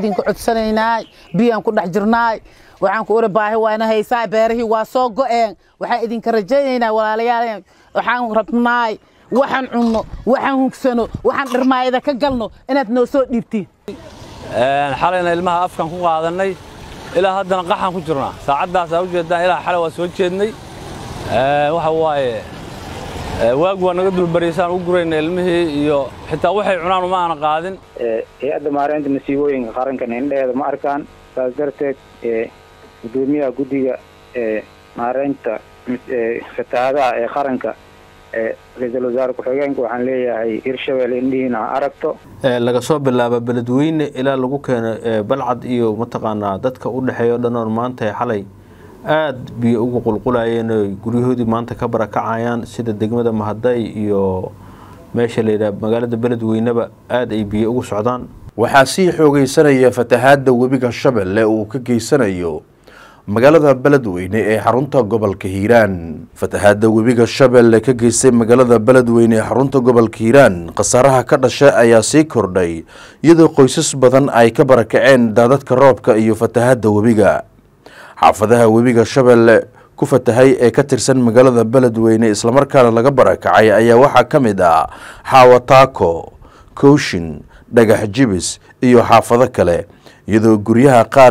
idinku codsanaynaa biyaan ku dhex jirnaay waxaan ku uri baahi waana haysaa beerihii waa soo go'een waxaan idinka rajaynaynaa walaalayaal waxaan rabnaay waxaan cunno waxaan hugsano waxaan dhirmaayada ka galno inaad noo soo dhiibtiin xalayna ilmaha afkan ku qaadannay ilaa haddana qaxaan ku jirnaa saacaddaasa u jeeddaan ilaa xalay waa soo jeednay waxa waaye waagu waa naga dulbariysaan u gurayna ilmihii iyo xitaa waxay cunaan uma aana qaadin hay-adda maareynta masiibooyinka qarankan indheheeda ma arkaan saas darteed gudoomiyaha guddiga maareynta fatahaadaha ee qaranka ra-iisul wasaare ku-xigeenka waxaan leeyahay hirshabelle indhihiina ha aragto laga soo bilaabo beledweyne ilaa lagu keeno balcad iyo mataqaanaa dadka u dhexeeya o dhan oon maanta xalay aada biyo ugu qulqulayeen oy guryahoodii maanta ka barakacayaan sida degmada mahaday iyo meesha layidhaha magaalada beledweyneba aada ay biyo ugu socdaan waxaa sii xoogeysanaya fatahaadda webiga shabeelle uu ka geysanayo magaalada beledweyne ee xarunta gobolka hiiraan fatahaadda webiga shabeelle ka geystay magaalada beledweyne ee xarunta gobolka hiiraan khasaaraha ka dhasha ayaa sii kordhay iyadoo qoysas badan ay ka barakaceen daadadka roobka iyo fatahaadda webiga xaafadaha webiga shabeelle ku fatahay ee ka tirsan magaalada beledweyne islamarkaana laga barakacay ayaa waxaa ka mid ah xaawataako kooshin dhagax jibis iyo xaafado kale iyadoo guryaha qaar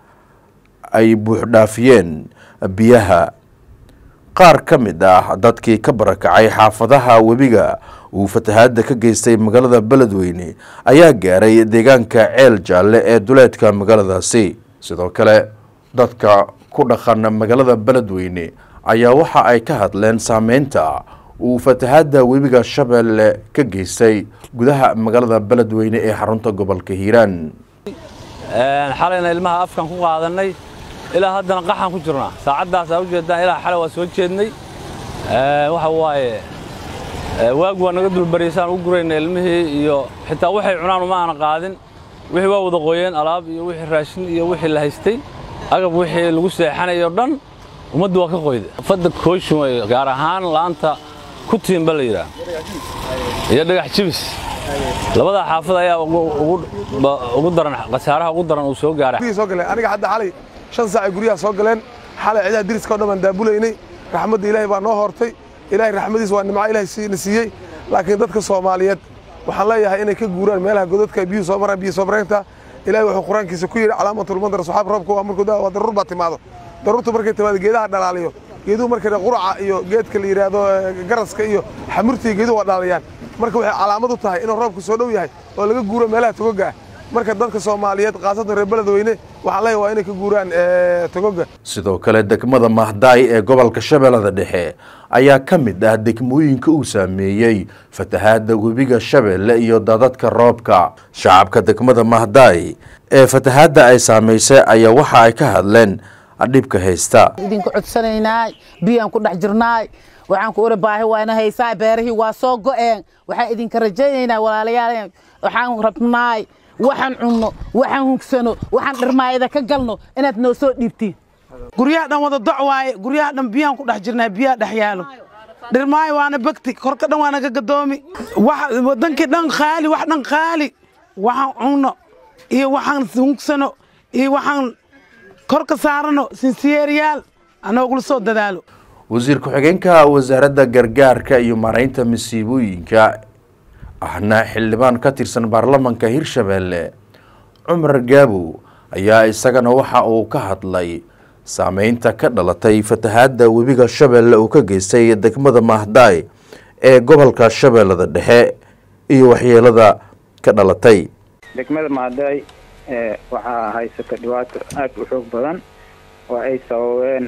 ay buuxdhaafiyeen biyaha qaar ka mid ah dadkii ka barakacay xaafadaha webiga uu fatahaadda ka geystay magaalada beledweyne ayaa gaaray deegaanka ceel jaalle ee duleedka magaaladaasi sidoo kale dadka ku dhaqan magaalada beledweyne ayaa waxa ay ka hadleen saameynta uu fatahaadda webiga shabeelle ka geystay gudaha magaalada beledweyne ee xarunta gobolka hiiraan xalayna ilmaha afkan ku qaadannay ilaa haddana qaxaan ku jirnaa saacaddaasa u jeeddaan ilaa xalay waa soo jeednay waxa waaye waagu waa naga dulbariysaan u gurayna ilmihii iyo xitaa waxay cunaan uma aana qaadin wixii waa wada qoyeen alaab iyo wixii raashin iyo wixii la haystay agab wixii lagu seexanayo dhan ummaddu waa ka qoyda fadda kooshin wey gaar ahaan laanta ku tiimba la yidhaah iyo dhagax jibis labadaa xaafad ayaa ugu daran khasaaraha ugu daran uu soo gaaray soo galeen aniga hadda xalay shan saac ay guryaha soo galeen xalay cidaha diriska o dhan baan daabulaynay raxmadda ilaahay baa noo hortay ilaahay raxmadiis waa nimco ilaahay na siiyey laakiin dadka soomaaliyeed waxaan leeyahay inay ka guuraan meelaha godadka biyuhu soo maraan biyo soo mareynta ilaahay wuxuu qur-aankiisa ku yidhi calaamatul madar saxaab roobka waa markuu daa waa daruur baa timaado daruurtu markay timaado geedaha dhalaaliyo geeduhu markay quraca iyo geedka la yidhaahdo garaska iyo xamurtiga geeduhu waa dhalaalayaan marka waxay calaamad u tahay inuu roobku soo dhow yahay oo laga guuro meelaha togoga ah marka dadka soomaaliyeed khaasatan reer beledweyne waxaan leeyahay waa inay ka guuraan togoga sidoo kale degmada mahdaay ee gobolka shabeellada dhexe ayaa ka mid ah degmooyinka uu saameeyey fatahaadda webiga shabeelle iyo daadadka roobka shacabka degmada mahdaay ee fatahaadda ay saamaysay ayaa waxa ay ka hadleen dhibka haysta idinku codsanaynaa biyaan ku dhex jirnaay waxaan ku uri baahi waana haysaa beerihii waa soo go'een waxaan idinka rajaynaynaa walaalayaal waxaan rabnaay waxaan cunno waxaan hugsano waxaan dhirmaayada ka galno inaad noo soo dhiibtiin guryaha dhan wada doc waaye guryaha dhan biyaan ku dhex jirnaa biyaha dhex yaalo dhirmaayo waana begti korka dhan waana ka gadoomi wadankii dhan qaali wax dhan qaali waxaan cunno iyo waxaan hugsano iyo waxaan kor ka saarano sinsiyeeriyaal anoogula soo dadaalo wasiir ku-xigeenka wasaaradda gargaarka iyo maaraynta masiibooyinka ahna xildhibaan ka tirsan baarlamanka hirshabeelle cumar gaabow ayaa isagana waxa uu ka hadlay saameynta ka dhalatay fatahaadda webiga shabeelle uu ka geystay degmada mahdaay ee gobolka shabeellada dhexe iyo waxyeelada ka dhalatay degmada mahdaay waxaa haysata dhibaato aada u xoog badan oo ay sababeen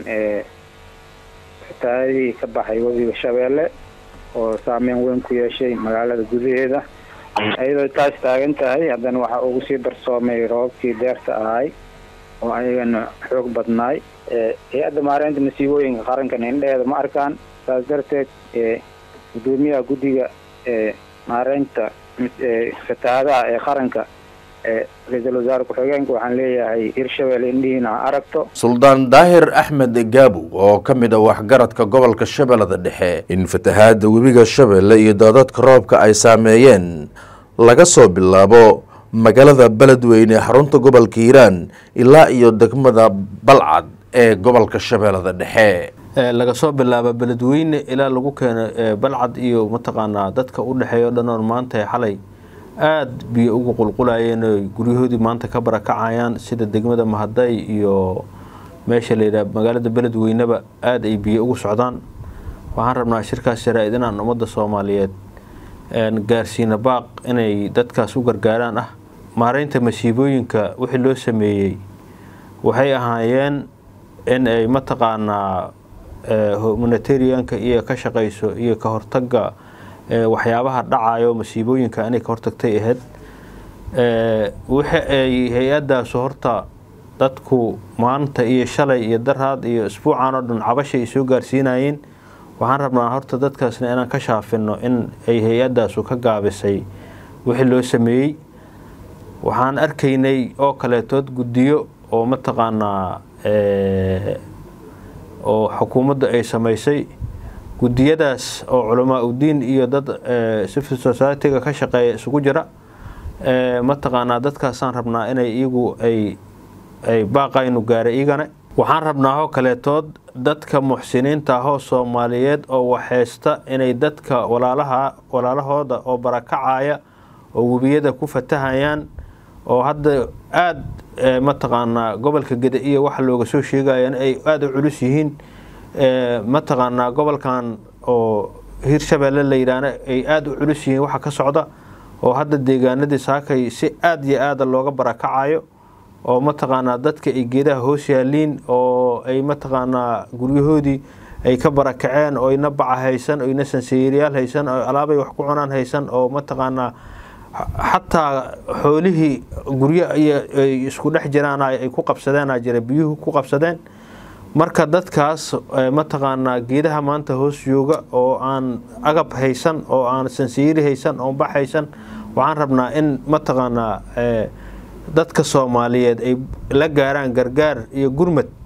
fatahaadihii ka baxay webiga shabeelle oo saameyn weyn ku yeeshay magaalada gudaheeda iyadoo taas taagan tahay haddana waxaa ugu sii darsoomay roobabkii deerta ahay oo ayagana xoog badnaay hay-adda maareynta masiibooyinka qarankan indheheeda ma arkaan saas darteed gudoomiyaha guddiga maareynta fatahaadaha ee qaranka ra-iisul wasaare ku-xigeenka waxaan leeyahay hirshabelle indhihiina ha aragto suldaan daahir axmed gaabow oo ka mid a waxgaradka gobolka shabeellada dhexe in fatahaadda webiga shabeelle iyo daadadka roobka ay saameeyeen laga soo bilaabo magaalada beledweyne ee xarunta gobolka hiiraan ilaa iyo degmada balcad ee gobolka shabeellada dhexe laga soo bilaabo beledweyne ilaa lagu keeno balcad iyo mataqaanaa dadka u dhexeeya o dhan oon maanta xalay aada biyo ugu qulqulayeen oy guryahoodii maanta ka barakacayaan sida degmada mahaday iyo meesha layidhaha magaalada beledweyneba aada ay biyo ugu socdaan waxaan rabnaa shirkaas jaraa-id inaan ummadda soomaaliyeed gaarsiina baaq inay dadkaas u gargaaraan ah maareynta masiibooyinka wixii loo sameeyey waxay ahaayeen in ay mataqaanaa humanitarianka iyo ka shaqayso iyo ka hortaga waxyaabaha dhacayo masiibooyinka inay ka hortagtay ahayd wixi ay hay-adaasu horta dadku maanta iyo shalay iyo daraad iyo isbuucan oo dhan cabasha ay soo gaarsiinayeen waxaan rabnaa horta dadkaasna inaan ka shaafino in ay hay-adaasu ka gaabisay wixii loo sameeyey waxaan arkaynay oo kaleetood guddiyo oo mataqaanaa oo xukuumadda ay samaysay guddiyadaas oo culamaa udiin iyo dad civil society-ga ka shaqeeya isugu jira mataqaanaa dadkaasaan rabnaa inay iyagu ay ay baaqaynu gaara igana waxaan rabnaa oo kaleetood dadka muxsiniinta ahoo soomaaliyeed oo waxheysta inay dadka walaalaha walaalahooda oo barakacaya oo webiyada ku fatahayaan oo hadda aada mataqaanaa gobolka geda iyo waxa looga soo sheegaya in ay aada u culus yihiin mataqaanaa gobolkan oo hirshabeelle la yidhaahna ay aada u culus yihiin waxa ka socda oo hadda deegaanadii saakay si aada iyo aada looga barakacayo oo mataqaanaa dadka ay geedaha hoos yaaliin oo ay mataqaanaa guryahoodii ay ka barakaceen oo ina baca haysan oo ina sanseeriyaal haysan oo alaabay wax ku cunaan haysan oo mataqaanaa xataa xoolihii guryo ay isku dhex jiraan ay ku qabsadeenaa jira biyuhu ku qabsadeen marka dadkaas mataqaanaa geedaha maanta hoos jooga oo aan agab haysan oo aan sanseeri haysan oo bax haysan waxaan rabnaa in mataqaanaa dadka soomaaliyeed ay la gaaraan gargaar iyo gurmad